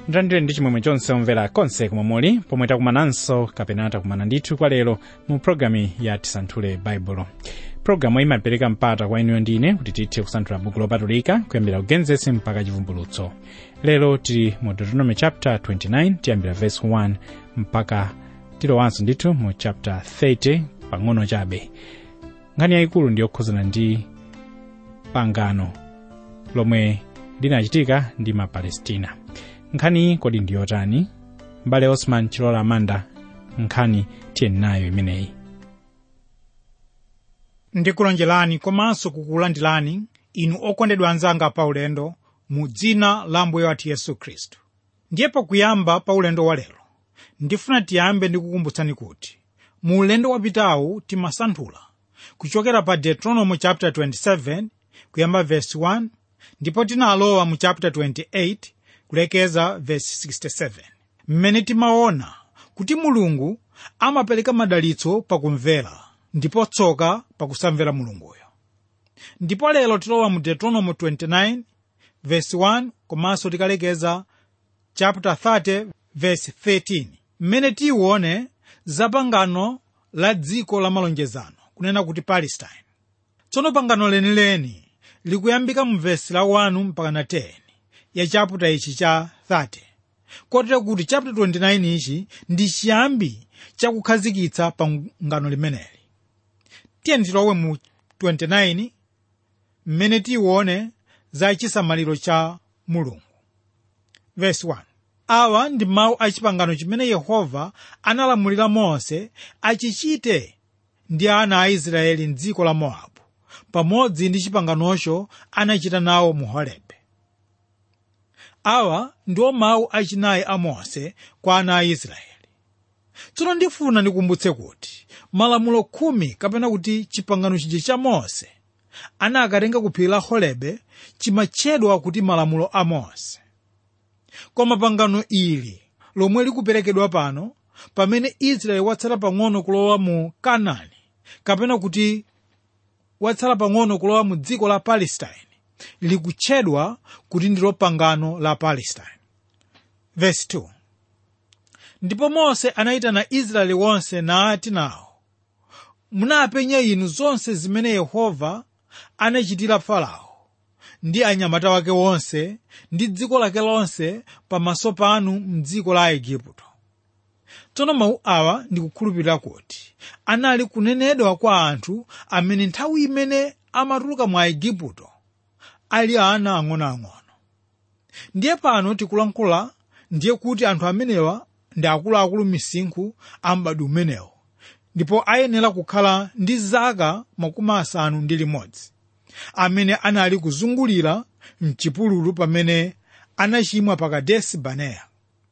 ndilandire ndi chimwemwe chonse omvera konse komwe muli pomwe takumananso kapena takumana ndithu kwa lero mu pologalamu ya tisanthule baibulo pologalamu imapereka mpata kwa inuyo ndine kuti tithe kusanthula buku lopatulika kuyambira kugenesi mpaka chivumbulutso lero tili mu deuteronomy chapter 29 tiyambira verse 1 mpaka tilowanso ndithu mu chapter 30 pang'ono chabe nkhani yayikulu ndi yokhuzana ndi pangano lomwe linachitika ndi mapalestina nkhani kodi ndi yotani mbale osman chilola amanda nkhani tiyeni nayo imeneyi ndikulonjerani komanso kukulandirani inu okondedwa anzanga pa ulendo mu dzina la mbuye wathu yesu khristu ndiye pakuyamba pa ulendo wa lero ndifuna tiyambe ndikukumbutsani kuti mu ulendo wapitawu timasanthula kuchokera pa deuteronomy chapter 27 kuyamba verse 1 ndipo tinalowa mu chapter 28 kulekeza verse 67 mmene timaona kuti mulungu amapereka madalitso pakumvera ndipo tsoka pakusamvera mulunguyo ndipo lero tilowa mu deuteronomy 29 verse 1 komanso tikalekeza chapter 30 verse 13 mmene tione za pangano la dziko la malonjezano kunena kuti palestine tsono pangano lenileni likuyambika mu vesi la 1 mpaka na 10 ya chaputa ichi cha 30 kotero kuti chapter 29 ichi ndi chiyambi chakukhazikitsa pangano limeneli tiyeni tilowe mu 29 mmene tione za chisamaliro cha mulungu vesi 1 awa ndi mawu a chipangano chimene yehova analamulira mose achichite ndi ana a israeli mdziko la mowabu pamodzi ndi chipanganocho anachita nawo mu horebe awa ndiwo mawu achinayi a mose kwa ana a israeli tsono ndifuna ndikumbutse kuti malamulo khumi kapena kuti chipangano chija cha mose anakatenga ku phiri la horebe chimatchedwa kuti malamulo a mose koma pangano ili lomwe likuperekedwa pano pamene israeli watsala pang'ono kulowa mu kanaani kapena kuti watsala pang'ono kulowa mu dziko la palestine likutchedwa kuti ndilo pangano la palestine verse 2 ndipo mose anayitana israeli wonse nati nawo munapenya inu zonse zimene yehova anachitira farao ndi anyamata wake wonse ndi dziko lake lonse pamaso panu mdziko la igupto tsono mawu awa ndikukhulupirira kuti anali kunenedwa kwa anthu amene nthawi imene amatuluka mwa igupto ali ana ang'onoang'ono ndiye pano tikulankhula ndiye kuti anthu amenewa ndi akuluakulu misinkhu a m'bado umenewo ndipo ayenera kukhala ndi zaka makumi asanu ndi limodzi amene anali kuzungulira mchipululu pamene anachimwa pa kadesi baneya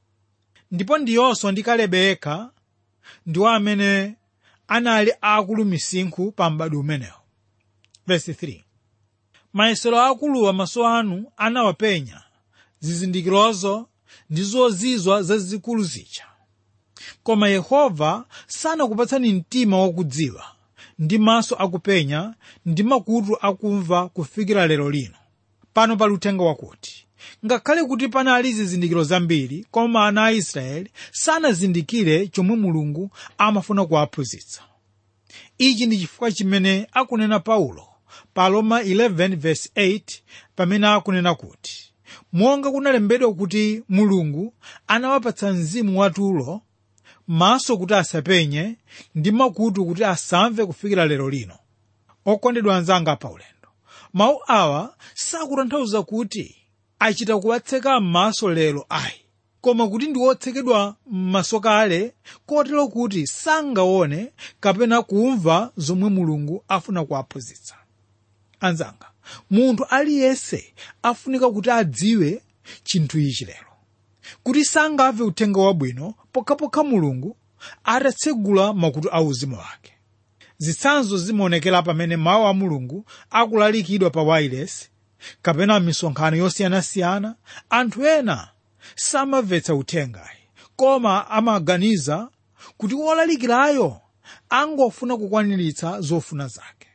ndipo ndiyonso ndi kalebe yekha ndiwo amene anali akulu misinkhu pa m'bado umenewo verse 3 mayesero akuluwa maso anu anawapenya zizindikirozo ndi zozizwa zazikulu zija koma yehova sanakupatsani mtima wakudziwa ndi maso akupenya ndi makutu akumva kufikira lero lino pano pali uthenga wakuti ngakhale kuti panali zizindikiro zambiri koma ana a israeli sanazindikire chomwe mulungu amafuna kuwaphunzitsa ichi ndi chifukwa chimene akunena paulo pa roma 11:8 pamene akunena kuti monga kunalembedwa kuti mulungu anawapatsa mzimu watulo maso kuti asapenye ndi makutu kuti asamve kufikira lero lino okondedwa anzanga pa ulendo mawu awa sakutanthauza kuti achita kuwatseka m'maso lero ayi koma kuti ndi wotsekedwa m'maso kale kotero kuti sangaone kapena kumva zomwe mulungu afuna kuwaphunzitsa anzanga munthu aliyense afunika kuti adziwe chinthu ichi lero kuti sangamve uthenga wabwino pokhapokha mulungu atatsegula makutu a uzimu wake zitsanzo zimaonekera pamene mawu a mulungu akulalikidwa pa wireless kapena misonkhano yosiyanasiyana anthu ena samamvetsa uthengayi koma amaganiza kuti wolalikirayo angofuna kukwaniritsa zofuna zake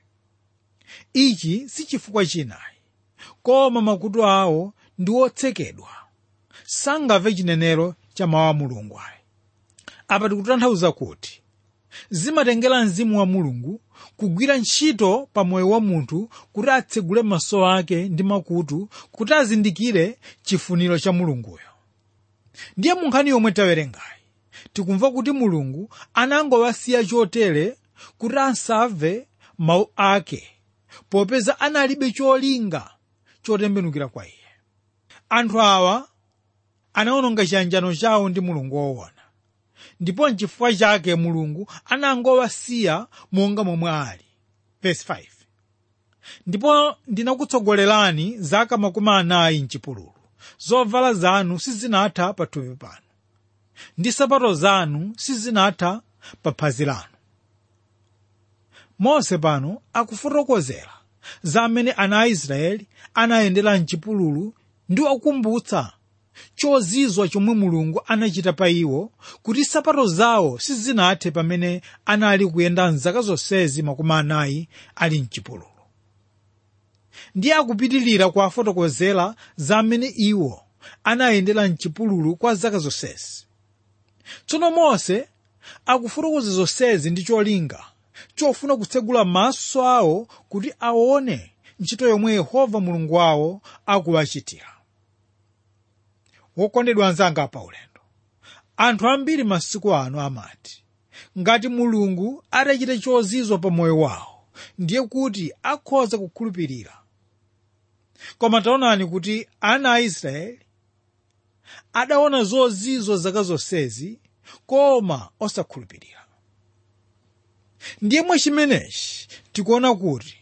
ichi si chifukwa chinayi koma makutu awo ndi otsekedwa sangamve chinenero cha mawu a mulungu ayi apa tikutanthauza kuti zimatengera mzimu wa mulungu kugwira ntchito pa moyo wa munthu kuti atsegule maso ake ndi makutu kuti azindikire chifuniro cha mulunguyo ndiye mu nkhani yomwe tawerengayi tikumva kuti mulungu anangowasiya chotere kuti asamve mawu ake popeza analibe cholinga chotembenukira kwa iye anthu awa anawononga chiyanjano chawo ndi mulungu woona ndipo nchifukwa chake mulungu anangowasiya monga momwe ali Verse 5. ndipo ndinakutsogolerani zaka makumi anayi mchipululu zovala zanu sizinatha pathupi panu ndi sapato zanu sizinatha pa phazi lanu mose pano akufotokozera za amene ana a israeli anayendera mchipululu ndi kukumbutsa chozizwa chomwe mulungu anachita pa iwo kuti sapato zawo sizinathe pamene anali kuyenda mzaka zonsezi makumi anayi ali mchipululu ndiye akupitilira kuwafotokozera za amene iwo anayendera mchipululu kwa zaka zonsezi tsono mose akufotokoza zonsezi ndi cholinga chofuna kutsegula maso awo kuti aone ntchito yomwe yehova mulungu wawo akuwachitira wokondedwa anzanga pa ulendo anthu ambiri masiku ano amati ngati mulungu atachita chozizwa pa moyo wawo ndiye kuti akhoza kukhulupirira koma taonani kuti ana a israeli adaona zozizwa zaka zonsezi koma osakhulupirira ndiye mwa chimenechi tikuona kuti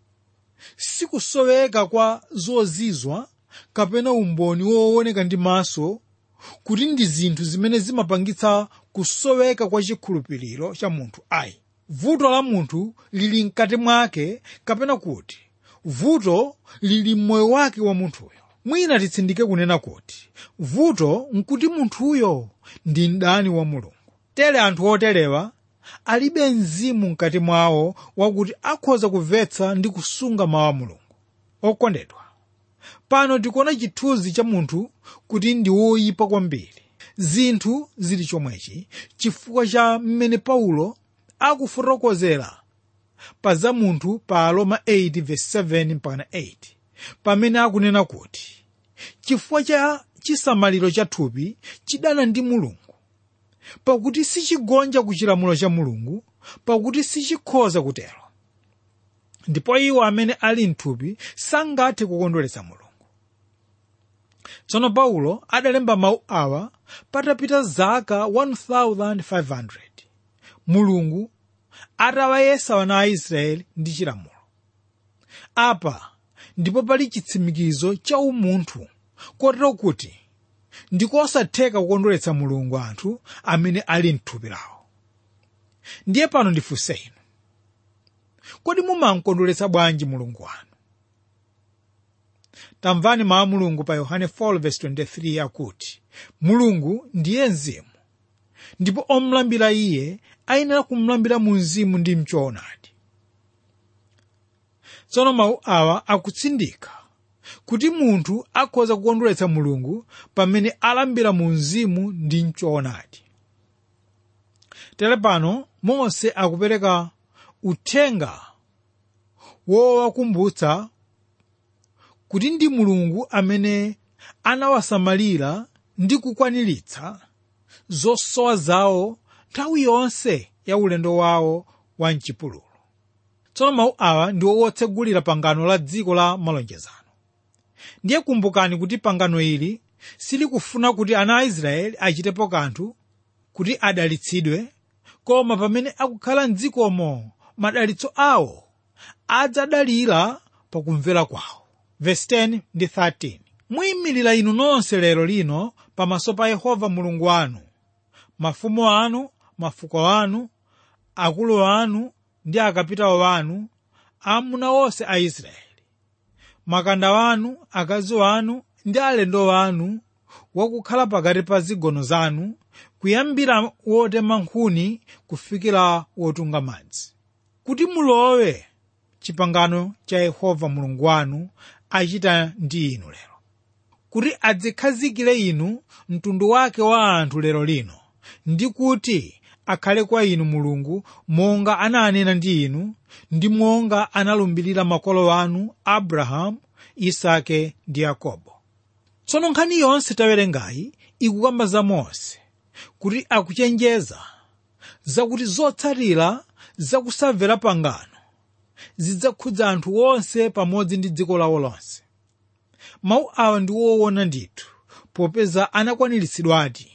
sikusoweka kwa zozizwa kapena umboni wooneka ndi maso kuti ndi zinthu zimene zimapangitsa kusoweka kwa chikhulupiriro cha munthu ayi vuto la munthu lili mkati mwake kapena kuti vuto lili mmoyo wake wa munthuyo mwina titsindike kunena kuti vuto nkuti munthuyo ndi mdani wa mulungu tere anthu oterewa alibe mzimu mkati mwawo wakuti akhoza kumvetsa ndi kusunga mawu a mulungu okondedwa pano tikuona chithunzi cha munthu kuti ndi woyipa kwambiri zinthu zili chomwechi chifukwa cha mmene paulo akufotokozera pa za munthu pa aroma 8:7-8 pamene akunena kuti chifukwa cha chisamaliro cha thupi chidana ndi mulungu pakuti sichigonja kuchilamulo cha mulungu pakuti sichikhoza kutero ndipo iwo amene ali mthupi sangathe kukondweretsa mulungu tsono paulo adalemba mawu awa patapita zaka 1500 mulungu atawayesa wana a israeli ndi chilamulo apa ndipo pali chitsimikizo cha umunthu kotero kuti ndikosatheka kukondweretsa mulungu anthu amene ali mthupi lawo ndiye pano ndifunse inu kodi mumamkondweretsa bwanji mulungu wanu tamvani mawu a mulungu pa yohane 4:23 akuti mulungu ndiye mzimu ndipo omulambira iye ayenera kumulambira mu mzimu ndi mchoonadi tsono mawu awa akutsindika kuti munthu akhoza kukondweretsa mulungu pamene alambira mu mzimu ndi mchoonadi tere pano mose akupereka uthenga wowakumbutsa kuti ndi mulungu amene anawasamalira ndi kukwaniritsa zosowa zawo nthawi yonse ya ulendo wawo wa mchipululu tsono mawu awa ndi wotsegulira pangano la dziko la malonjezano ndiye kumbukani kuti pangano ili silikufuna kuti ana a israeli achitepo kanthu kuti adalitsidwe koma pamene akukhala mdzikomo madalitso awo adzadalira pakumvera kwawo verse 10 ndi 13 muyimirira inu nonse lero lino pamaso pa yehova mulungu wanu mafumu anu mafuko anu akulu anu ndi akapitawo wanu amuna onse a israeli makanda wanu akazi wanu ndi alendo wanu wakukhala pakati pa zigono zanu kuyambira wotema nkhuni kufikira wotunga madzi kuti mulowe chipangano cha yehova mulungu wanu achita ndi inu lero kuti adzikhazikire inu mtundu wake wa anthu lero lino ndi kuti akhale kwa inu mulungu monga ananena ndi inu ndi monga analumbirira makolo anu abrahamu isake ndi yakobo tsono nkhani yonse tawerengayi ikukamba za mose kuti akuchenjeza zakuti zotsatira zakusamvera pangano zidzakhudza anthu onse pamodzi ndi dziko lawo lonse mawu awa ndi woona ndithu popeza anakwaniritsidwadi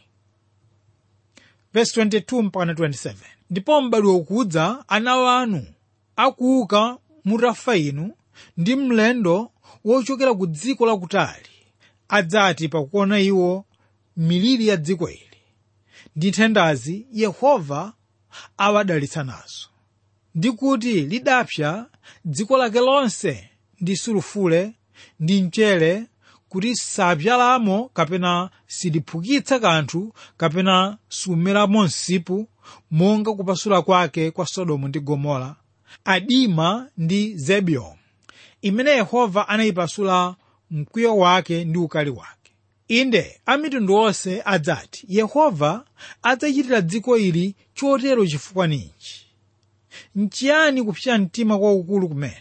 verse 22 mpaka 27 ndipo m'badwo ukudza ana wanu akuuka mutafa inu ndi mlendo wochokera ku dziko lakutali adzati pakuona iwo miliri ya dziko ili ndi nthendazi yehova awadalitsa nazo ndi kuti lidapsa dziko lake lonse ndi sulufule ndi mchere kuti sapyalamo kapena siliphukitsa kanthu kapena sumeramo msipu monga kupasula kwake kwa sodomu ndi gomora adima ndi zebiomu imene yehova anayipasula mkwiyo wake ndi ukali wake inde amitundu onse adzati yehova adzachitira dziko ili chotero chifukwa ninji nchiyani kupsa mtima kwaukulu kumene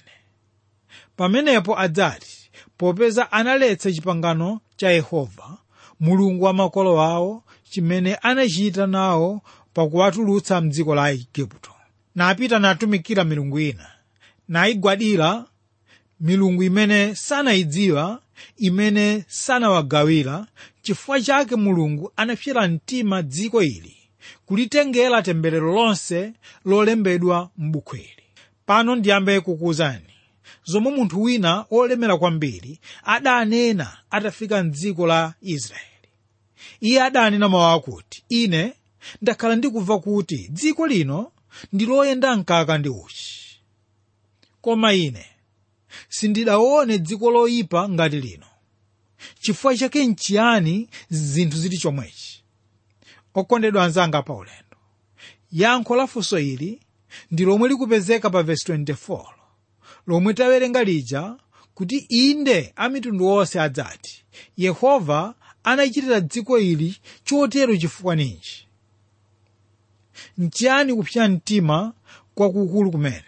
pamenepo adzati popeza analetsa chipangano cha yehova mulungu wa makolo awo chimene anachita nawo pakuwatulutsa mdziko la igupto napita natumikira milungu ina nayigwadira milungu imene sanayidziwa imene sanawagawira chifukwa chake mulungu anapsera mtima dziko ili kulitengera temberero lonse lolembedwa m'buku ili pano ndiyambe kukuwuzani zomwe munthu wina wolemera kwambiri adanena atafika mdziko la israeli iye adanena mawu akuti ine ndakhala ndikumva kuti dziko lino ndi loyenda mkaka ndi uchi koma ine sindidaone dziko loyipa ngati lino chifukwa chake nchiyani zinthu zili chomwechi okondedwa anzanga pa ulendo yankho la funso ili ndi lomwe likupezeka pa vesi 24 lomwe tawerenga lija kuti inde amitundu onse adzati yehova anachitira dziko ili chotero chifukwa ninji nchiyani kupsa mtima kwakukulu kumene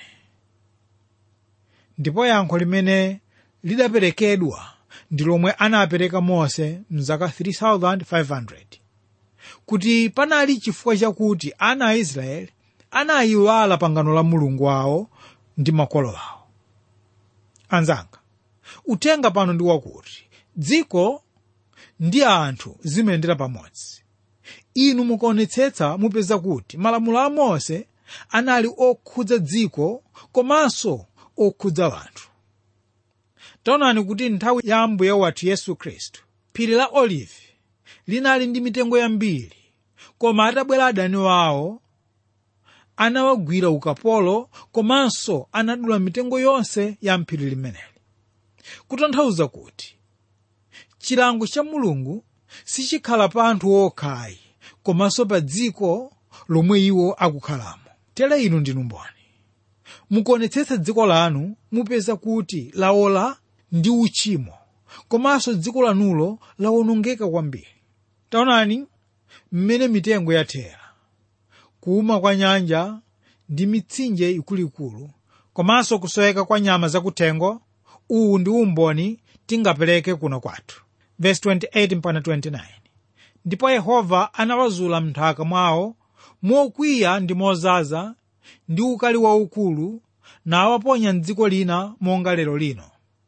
ndipo yankho limene lidaperekedwa ndi lomwe anapereka mose mzaka 3500 kuti panali chifukwa chakuti ana a israeli anayiwala pangano la mulungu wawo ndi makolo awo anzanga uthenga pano ndi wakuti dziko ndi anthu zimayendera pamodzi inu mukaonetsetsa mupeza kuti malamulo a mose anali okhudza dziko komanso okhudza anthu taonani kuti nthawi ya ambuye wathu yesu khristu phiri la olivi linali ndi mitengo yambiri koma atabwera adani wawo anawagwira ukapolo komanso anadula mitengo yonse ya mphiri limeneli kutanthauza kuti chilango cha mulungu sichikhala pa anthu okhayi komanso pa dziko lomwe iwo akukhalamo tere inu ndinu mboni mukuonetsetsa dziko lanu mupeza kuti laola ndi uchimo komanso dziko lanulo lawonongeka kwambiri taonani mmene mitengo yathera kuuma kwa nyanja ndi mitsinje ikuluikulu komanso kusoweka kwa nyama zakuthengo uwu ndi umboni tingapereke kuno kwathu verse 28 mpaka 29 ndipo yehova anawazula m'nthaka mwawo mokwiya ndi mozaza ndi ukali waukulu nawaponya mdziko lina monga lero lino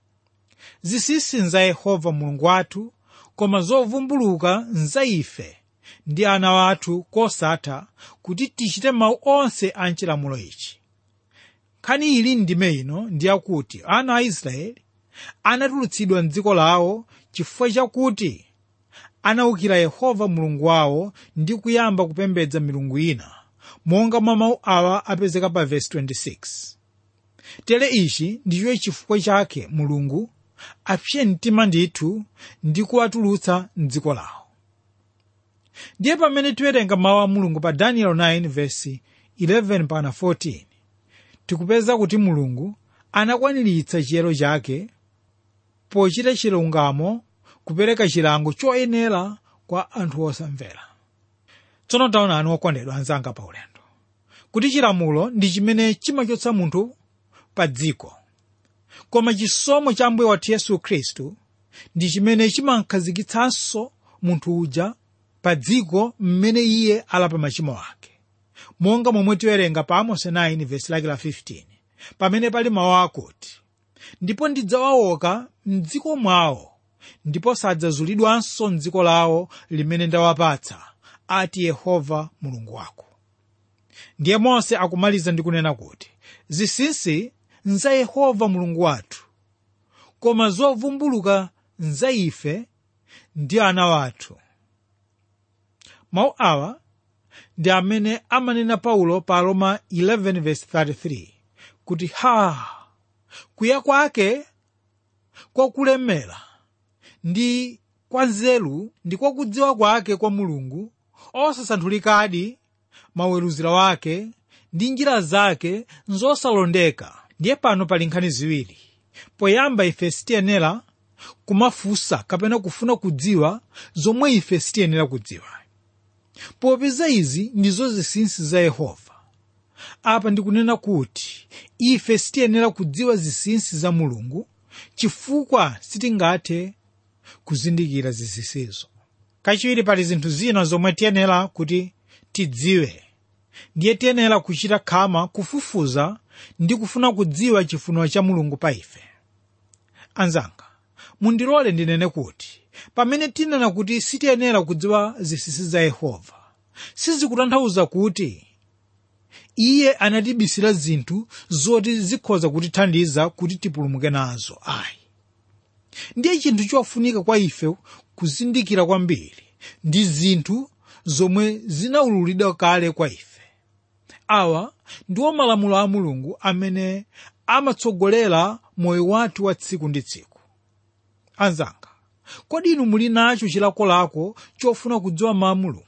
zisisi nza yehova mulungu wathu koma zovumbuluka nza ife ndi ana wathu kosatha kuti tichite mawu onse a chilamulo ichi nkhani ili ndime ino ndi yakuti ana a israeli anatulutsidwa mdziko lawo chifukwa chakuti anawukira yehova mulungu wawo ndi kuyamba kupembedza milungu ina monga mwa mawu awa apezeka pa vesi 26 tere ichi ndicho chifukwa chake mulungu apsye mtima ndithu ndi kuwatulutsa mdziko lawo ndiye pamene tiwerenga mawu a mulungu pa daniel 9 vesi 11 mpaka 14 tikupeza kuti mulungu anakwaniritsa chiyero chake pochita chilungamo kupereka chilango choyenera kwa anthu osamvera tsono taonani okondedwa anzanga pa ulendo kuti chilamulo ndi chimene chimachotsa munthu pa dziko koma chisomo cha ambuye wathu yesu khristu ndi chimene chimakhazikitsanso munthu uja pa dziko mmene iye alapa machimo ake monga momwe tiwerenga pa amosi 9 vesi lake la 15 pamene pali mawu akuti ndipo ndidzawaoka mdziko mwawo ndipo sadzazulidwanso mdziko lawo limene ndawapatsa ati yehova mulungu wako ndiye mose akumaliza ndi kunena kuti zinsinsi nza yehova mulungu wathu koma zovumbuluka nza ife ndi ana wathu mawu awa ndi amene amanena paulo pa roma 11:33 kuti ha kuya kwake kwakulemera ndi kwa nzeru ndi kwa kudziwa kwake kwa mulungu osasanthulikadi maweruziro wake ndi njira zake nzosalondeka ndiye pano pali nkhani ziwiri poyamba ife sitiyenera kumafunsa kapena kufuna kudziwa zomwe ife sitiyenera kudziwa popeza izi ndizo zinsinsi za yehova apa ndikunena kuti ife sitiyenera kudziwa zinsinsi za mulungu chifukwa sitingathe kuzindikira zinsinsizo kachiwiri pali zinthu zina zomwe tiyenera kuti tidziwe ndiye tiyenera kuchita khama kufufuza ndi kufuna kudziwa chifuniro cha mulungu pa ife anzanga mundilole ndinene kuti pamene tinena kuti sitiyenera kudziwa zinsinsi za yehova sizikutanthauza kuti iye anatibisira zinthu zoti zikhoza kutithandiza kuti tipulumuke nazo ayi ndiye chinthu chofunika kwa ife kuzindikira kwambiri ndi zinthu zomwe zinaululidwa kale kwa ife awa ndiwo malamulo a mulungu amene amatsogolera moyo wathu wa tsiku ndi tsiku anzanga kodi inu muli nacho chilakolako chofuna kudziwa mawu a mulungu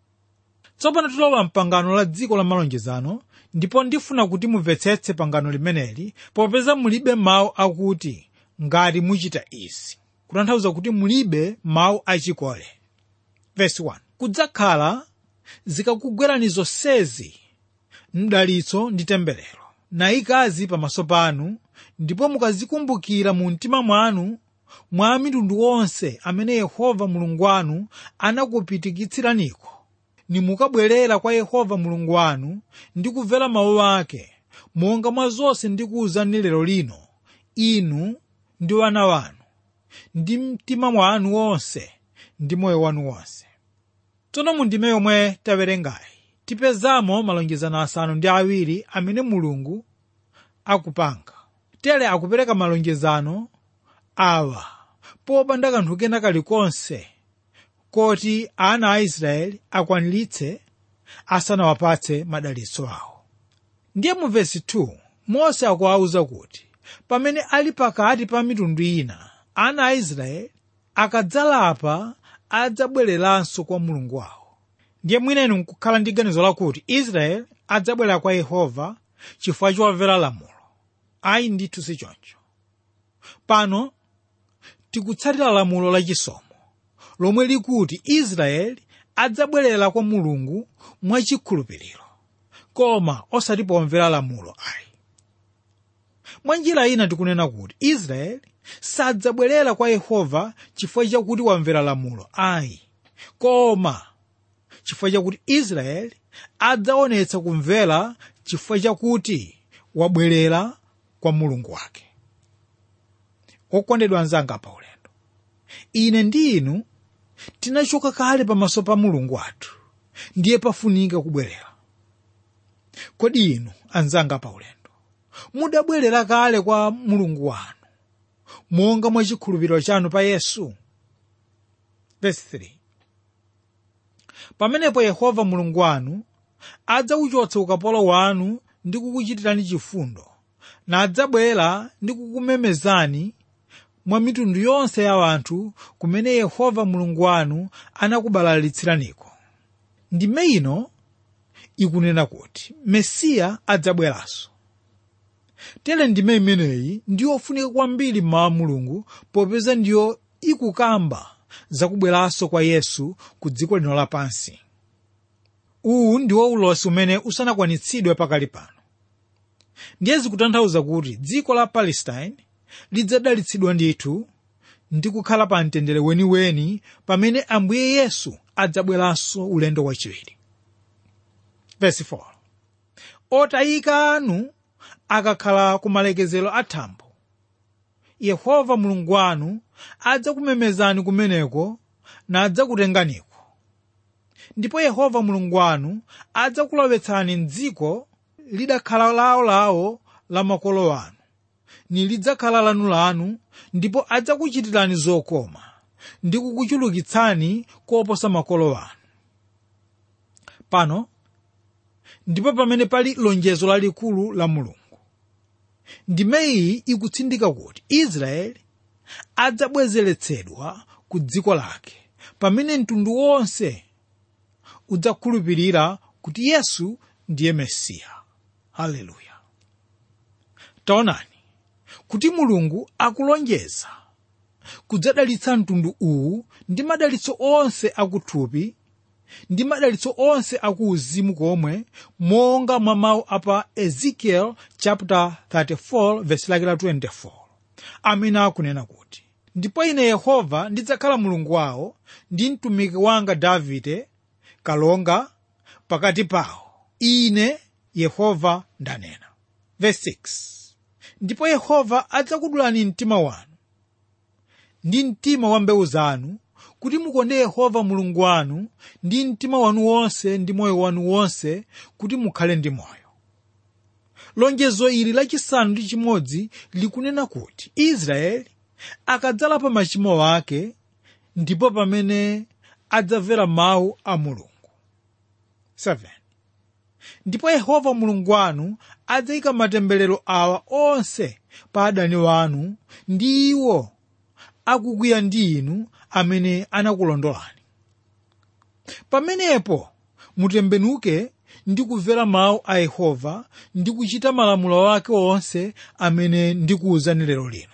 tsopano tilowa mpangano la dziko la malonjezano ndipo ndifuna kuti mumvetsetse pangano limeneli popeza mulibe mawu akuti ngati muchita izi kutanthauza kuti mulibe mawu achikole verse 1 kudzakhala zikakugwerani zonsezi mdalitso ndi temberero nayikazi pamaso panu ndipo mukazikumbukira mu mtima mwanu mwa mitundu onse amene yehova mulungu wanu anakupitikitsiraniku nimukabwerera kwa yehova mulungu wanu ndi kumvera mawu ake monga mwa zonse ndikuwuzani lero lino inu ndi wana wanu ndi mtima mwanu wonse ndi moyo wanu wonse tsono mu ndime yomwe tawerengayi tipezamo malonjezano asanu ndi awiri amene mulungu akupanga tere akupereka malonjezano awa popanda kanthu kena kalikonse koti ana a israeli akwaniritse asanawapatse madalitso awo ndiye mu vesi 2 mose akuwawuza kuti pamene ali pakati pa mitundu ina ana a israeli akadzalapa adzabwereranso kwa mulungu wawo ndiye mwinenu nkukhala ndi ganizo lakuti israeli adzabwera kwa yehova chifukwa chomvera lamulo ayi ndithu si choncho pano tikutsatira lamulo lachisomo lomwe likuti israeli adzabwerera kwa mulungu mwachikhulupiriro koma osati pomvera lamulo ayi mwa njira ina tikunena kuti israeli sadzabwerera kwa yehova chifukwa chakuti wamvera lamulo ayi koma chifukwa chakuti israeli adzaonetsa kumvera chifukwa chakuti wabwerera kwa mulungu wake okondedwa anzanga pa ulendo ine ndi inu tinachoka kale pamaso pa mulungu wathu ndiye pafunika kubwerera kodi inu anzanga pa ulendo mudabwerera kale kwa mulungu wanu monga mwa chikhulupiriro chanu pa yesu Verse 3. pamenepo yehova mulungu wanu adzauchotsa ukapolo wanu ndi kukuchitirani chifundo nadzabwera ndi kukumemezani mwa mitundu yonse ya anthu kumene yehova mulungu wanu anakubalalitsiraniko ndime ino ikunena kuti mesiya adzabweranso tere ndime imeneyi ndiyofunika kwambiri mmawa mulungu popeza ndiyo ikukamba zakubweranso kwa yesu ku dziko lino lapansi uwu ndiwo ulosi umene usanakwanitsidwe pakali pano ndiye zikutanthauza kuti dziko la palestine lidzadalitsidwa ndithu ndi kukhala pa mtendere weniweni pamene ambuye yesu adzabweranso ulendo wachiwiri verse 4 otayika anu akakhala ku malekezero a thambo yehova mulungu wanu adzakumemezani kumeneko nadzakutenganiko ndipo yehova mulungu wanu adzakulowetsani mdziko lidakhala lawolawo la makolo anu nilidzakhala lanulanu ndipo adzakuchitirani zokoma ndi kukuchulukitsani koposa makolo anu pano ndipo pamene pali lonjezo lalikulu la mulungu ndimeyi ikutsindika kuti israeli adzabwezeretsedwa ku dziko lake pamene mtundu wonse udzakhulupirira kuti yesu ndiye mesiya haleluya taonani kuti mulungu akulonjeza kudzadalitsa mtundu uwu ndi madalitso onse akuthupi ndi madalitso onse akuuzimu komwe monga mwa mawu apa ezekiel chapter 34 verse lake la 24 amene akunena kuti ndipo ine yehova ndidzakhala mulungu wawo ndi mtumiki wanga davide kalonga pakati pawo ine yehova ndanena verse 6 ndipo yehova adzakudulani mtima wanu ndi mtima wa mbewu zanu kuti mukonde yehova mulungu wanu ndi mtima wanu wonse ndi moyo wanu wonse kuti mukhale ndi moyo lonjezo ili lachisanu ndi chimodzi likunena kuti israeli akadzalapa machimo ake ndipo pamene adzamvera mawu a mulungu 7 ndipo yehova mulungu wanu adzayika matemberero awa onse pa adani wanu ndi iwo akukwiya ndi inu amene anakulondolani pamenepo mutembenuke ndi kumvera mawu a yehova ndi kuchita malamulo ake onse amene ndikuwuzani lero lino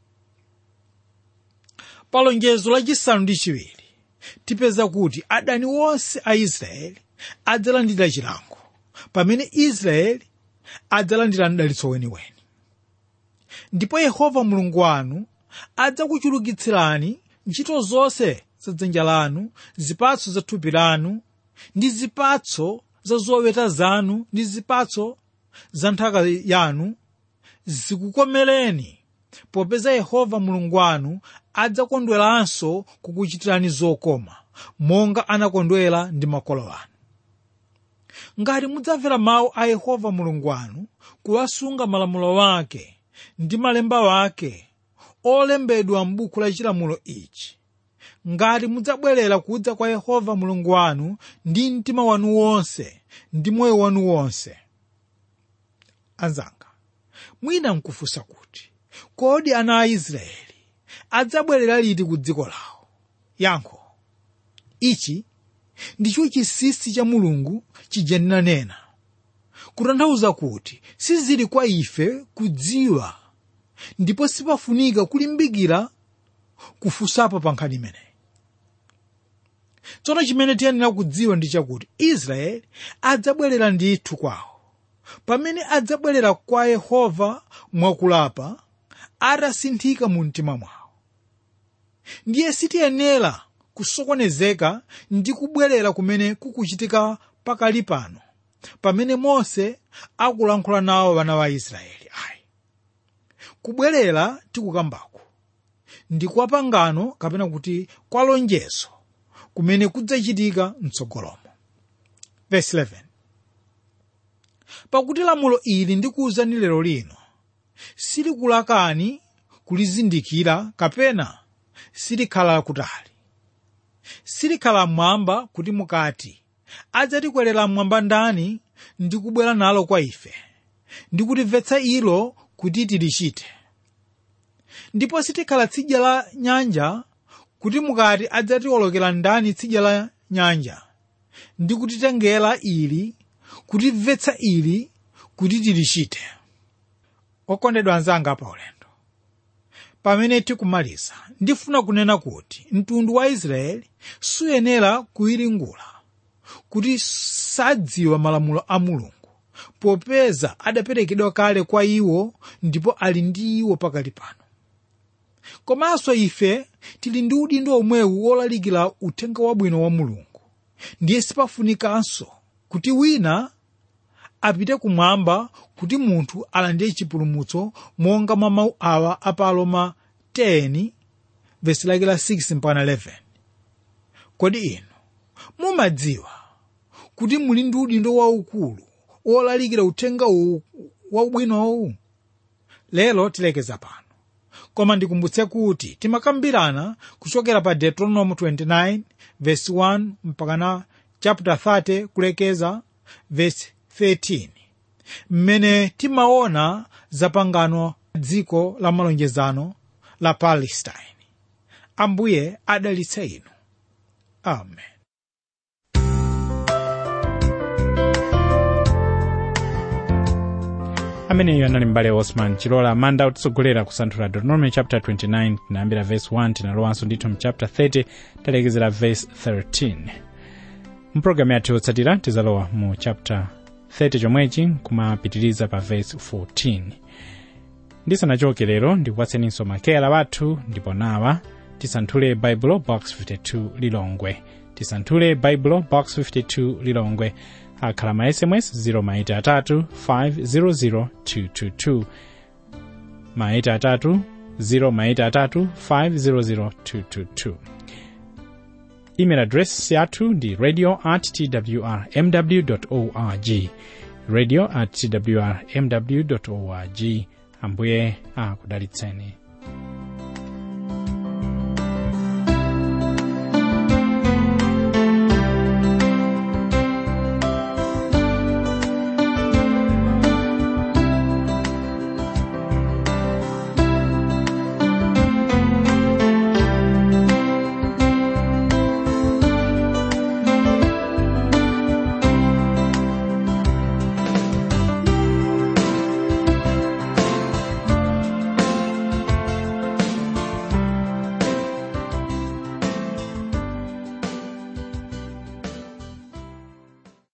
pa lonjezo lachisanu ndi chiwiri tipeza kuti adani onse a israeli adzalandira chilango pamene israeli adzalandira mdalitso weniweni ndipo yehova mulungu wanu adzakuchulukitsirani ntchito zonse za dzanja lanu zipatso za thupi lanu ndi zipatso za zoweta zanu ndi zipatso za nthaka yanu zikukomereni popeza yehova mulungu wanu adzakondweranso kukuchitirani zokoma monga anakondwera ndi makolo anu ngati mudzamvera mawu a yehova mulungu wanu kuwasunga malamulo wake ndi malemba wake olembedwa m'buku la chilamulo ichi ngati mudzabwerera kudza kwa yehova mulungu wanu ndi mtima wanu wonse ndi moyo wanu wonse anzanga mwina nkufunsa kuti kodi ana a israeli adzabwerera liti ku dziko lawo yankho ichi ndicho chinsinsi cha mulungu chija ndinanena kutanthauza kuti sizili kwa ife kudziwa ndipo sipafunika kulimbikira kufunsapo pa nkhani imeneyi tsono chimene tiyenera kudziwa ndi chakuti israeli adzabwerera ndithu kwawo pamene adzabwerera kwa yehova mwakulapa atasinthika mu mtima mwawo ndiye sitiyenera kusokonezeka ndi kubwerera kumene kukuchitika pakali pano pamene mose akulankhula nawo vana va israeli ayi kubwerera tikukambako ndi kwa pangano kapena kuti kwa lonjezo kumene kudzachitika mtsogolomo verse 11 pakuti lamulo ili ndikuwuzani lero lino silikulakani kulizindikira kapena silikhala kutali silikhala mmwamba kuti mukati adzatikwerera mmwamba ndani ndi kubwera nalo kwa ife ndi kutimvetsa ilo kuti tilichite ndipo sitikhala tsidya la nyanja kuti mukati adzatiwolokera ndani tsidya la nyanja ndi kutitengera ili kutimvetsa ili kuti tilichite okondedwa anzanga pa ulendo pamene tikumaliza ndifuna kunena kuti mtundu wa israeli suyenera kuyiringula kuti sadziwa malamulo a mulungu popeza adaperekedwa kale kwa iwo ndipo ali ndi iwo pakali pano komanso ife tili ndi udindo omwewu wolalikira uthenga wabwino wa mulungu ndiye sipafunikanso kuti wina apite kumwamba kuti munthu alandire chipulumutso monga mwa mawu awa a pa Aroma 10 vesi lake la 6 mpaka 11 kodi inu mumadziwa kuti muli ndi udindo waukulu wolalikira uthenga wabwinowu lero tilekeza pano koma ndikumbutse kuti timakambirana kuchokera pa deuteronomy 29 verse 1 mpaka na chapter 30 kulekeza verse 13 mmene timaona zapangano dziko la malonjezano la palestine ambuye adalitse inu amen ameneyo anali mbale osman chilola manda utitsogolera kusanthula deuteronomy chapter 29 tinayambira verse 1 tinalowanso ndithu mu chapter 30 talekezera verse 13 mpulogalamu yathu yotsatira tizalowa mu chapter 30 chomwechi kumapitiriza pa verse 14 ndisanachoke lero ndikupatseninso makeyala wathu ndipo nawa tisanthule baibulo box 52 lilongwe tisanthule baibulo box 52 lilongwe akhala ma sms 0maitatu 500 222 maitatu 0maitatu 500 222 email address yathu ndi radio at twr mw org radio at twr mw org ambuye akudalitseni